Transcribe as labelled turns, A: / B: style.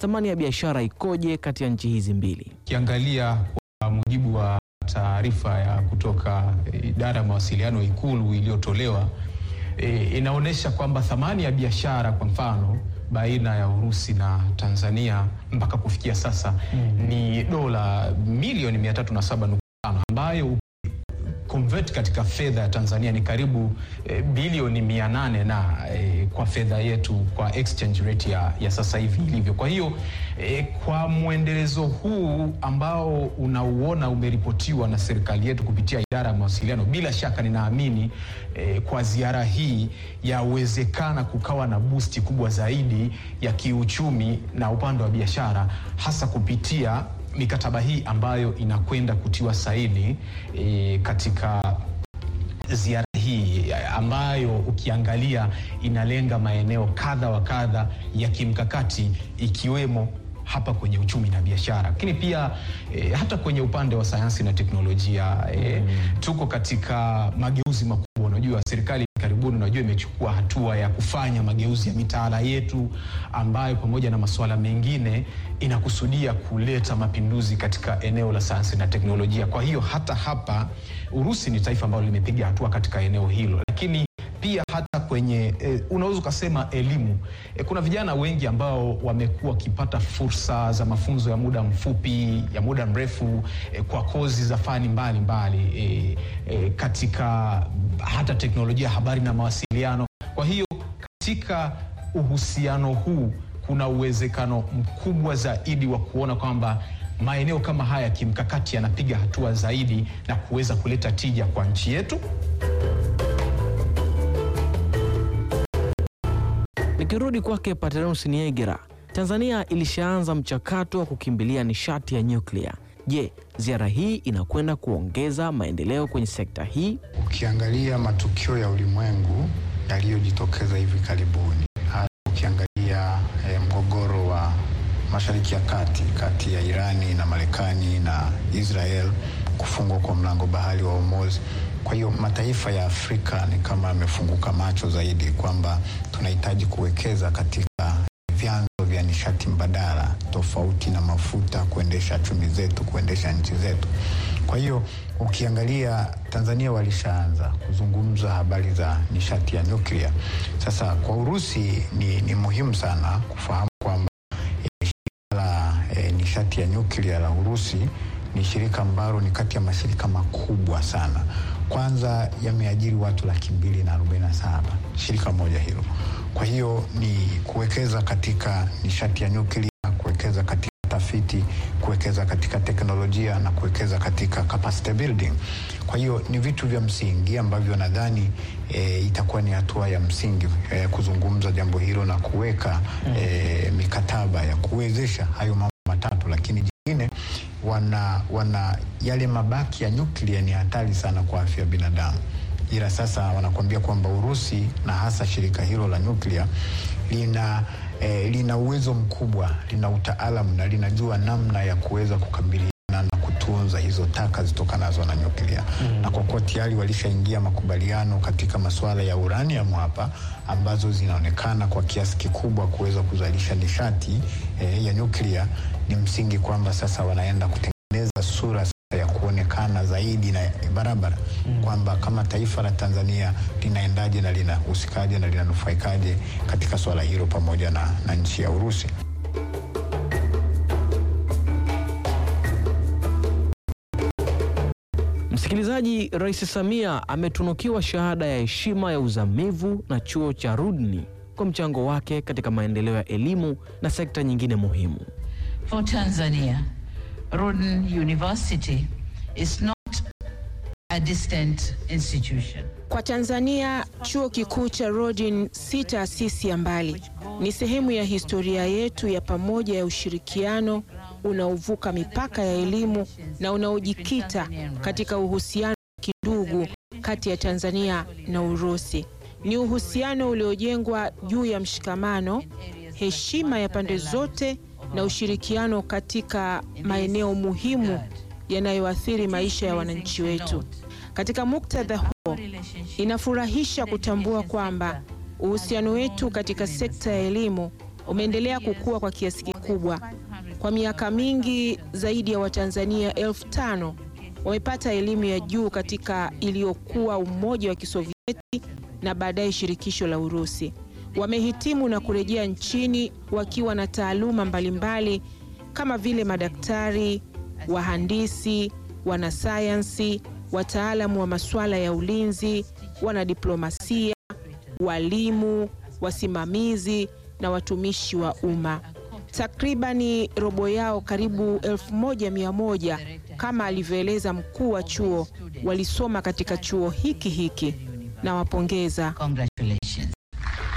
A: thamani ya biashara ikoje kati ya nchi hizi mbili?
B: Ukiangalia kwa mujibu wa taarifa ya kutoka eh, idara ya mawasiliano Ikulu iliyotolewa eh, inaonyesha kwamba thamani ya biashara kwa mfano baina ya Urusi na Tanzania mpaka kufikia sasa ni dola milioni 307.5 ambayo convert katika fedha ya Tanzania ni karibu eh, bilioni 800 na eh, kwa fedha yetu kwa exchange rate ya, ya sasa hivi ilivyo. Kwa hiyo eh, kwa mwendelezo huu ambao unauona umeripotiwa na serikali yetu kupitia idara ya mawasiliano, bila shaka ninaamini eh, kwa ziara hii yawezekana kukawa na boosti kubwa zaidi ya kiuchumi na upande wa biashara hasa kupitia mikataba hii ambayo inakwenda kutiwa saini e, katika ziara hii ambayo ukiangalia inalenga maeneo kadha wa kadha ya kimkakati ikiwemo hapa kwenye uchumi na biashara, lakini pia e, hata kwenye upande wa sayansi na teknolojia e, tuko katika mageuzi makubwa. Unajua serikali karibuni, unajua imechukua hatua ya kufanya mageuzi ya mitaala yetu ambayo pamoja na masuala mengine inakusudia kuleta mapinduzi katika eneo la sayansi na teknolojia. Kwa hiyo hata hapa Urusi ni taifa ambalo limepiga hatua katika eneo hilo, lakini pia hata kwenye e, unaweza ukasema elimu e, kuna vijana wengi ambao wamekuwa wakipata fursa za mafunzo ya muda mfupi ya muda mrefu e, kwa kozi za fani mbalimbali e, e, katika hata teknolojia ya habari na mawasiliano. Kwa hiyo katika uhusiano huu kuna uwezekano mkubwa zaidi wa kuona kwamba maeneo kama haya kimkakati yanapiga hatua zaidi na kuweza kuleta tija kwa nchi yetu.
A: Nikirudi kwake Paternus Niegera, Tanzania ilishaanza mchakato wa kukimbilia nishati ya nyuklia. Je, ziara hii inakwenda kuongeza maendeleo kwenye sekta hii?
C: Ukiangalia matukio ya ulimwengu yaliyojitokeza hivi karibuni, hasa ukiangalia eh, mgogoro wa Mashariki ya Kati kati ya Irani na Marekani na Israel, kufungwa kwa mlango bahari wa Hormuz. Kwa hiyo mataifa ya Afrika ni kama yamefunguka macho zaidi kwamba tunahitaji kuwekeza katika vyanzo vya nishati mbadala tofauti na mafuta kuendesha chumi zetu, kuendesha nchi zetu. Kwa hiyo ukiangalia Tanzania walishaanza kuzungumza habari za nishati ya nyuklia. Sasa kwa Urusi ni, ni muhimu sana kufahamu kwamba eh, shirika la eh, nishati ya nyuklia la Urusi ni shirika ambalo ni kati ya mashirika makubwa sana. Kwanza yameajiri watu laki mbili na arobaini na saba shirika moja hilo. Kwa hiyo ni kuwekeza katika nishati ya nyuklia, kuwekeza katika tafiti, kuwekeza katika teknolojia na kuwekeza katika capacity building. Kwa hiyo ni vitu vya msingi ambavyo nadhani e, itakuwa ni hatua ya msingi e, kuzungumza jambo hilo na kuweka e, mikataba ya kuwezesha hayo mambo matatu, lakini jingine wana, wana yale mabaki ya nyuklia ni hatari sana kwa afya ya binadamu ila sasa wanakuambia kwamba Urusi na hasa shirika hilo la nyuklia lina eh, lina uwezo mkubwa, lina utaalamu na linajua namna ya kuweza kukabiliana na kutunza hizo taka zitokanazo na nyuklia mm. Na kwa kuwa tayari walishaingia makubaliano katika masuala ya uranium hapa, ambazo zinaonekana kwa kiasi kikubwa kuweza kuzalisha nishati eh, ya nyuklia, ni msingi kwamba sasa wanaenda kutengeneza sura ya kuonekana zaidi na barabara mm. kwamba kama taifa la Tanzania linaendaje na linahusikaje na linanufaikaje katika swala hilo pamoja na, na nchi ya Urusi.
A: Msikilizaji, Rais Samia ametunukiwa shahada ya heshima ya uzamivu na chuo cha Rudni kwa mchango wake katika maendeleo ya elimu na sekta nyingine muhimu.
D: For Tanzania, Rhoden University is not a distant institution.
E: Kwa Tanzania, chuo kikuu cha Rhoden si taasisi ya mbali, ni sehemu ya historia yetu ya pamoja ya ushirikiano unaovuka mipaka ya elimu na unaojikita katika uhusiano wa kindugu kati ya Tanzania na Urusi. Ni uhusiano uliojengwa juu ya mshikamano, heshima ya pande zote na ushirikiano katika maeneo muhimu yanayoathiri maisha ya wananchi wetu. Katika muktadha huo, inafurahisha kutambua kwamba uhusiano wetu katika sekta ya elimu umeendelea kukua kwa kiasi kikubwa. Kwa miaka mingi, zaidi ya Watanzania elfu tano wamepata elimu ya juu katika iliyokuwa Umoja wa Kisovieti na baadaye Shirikisho la Urusi. Wamehitimu na kurejea nchini wakiwa na taaluma mbalimbali kama vile madaktari, wahandisi, wanasayansi, wataalamu wa masuala ya ulinzi, wanadiplomasia, walimu, wasimamizi na watumishi wa umma. Takribani robo yao, karibu elfu moja mia moja kama alivyoeleza mkuu wa chuo, walisoma katika chuo hiki hiki. Nawapongeza.
D: Congratulations.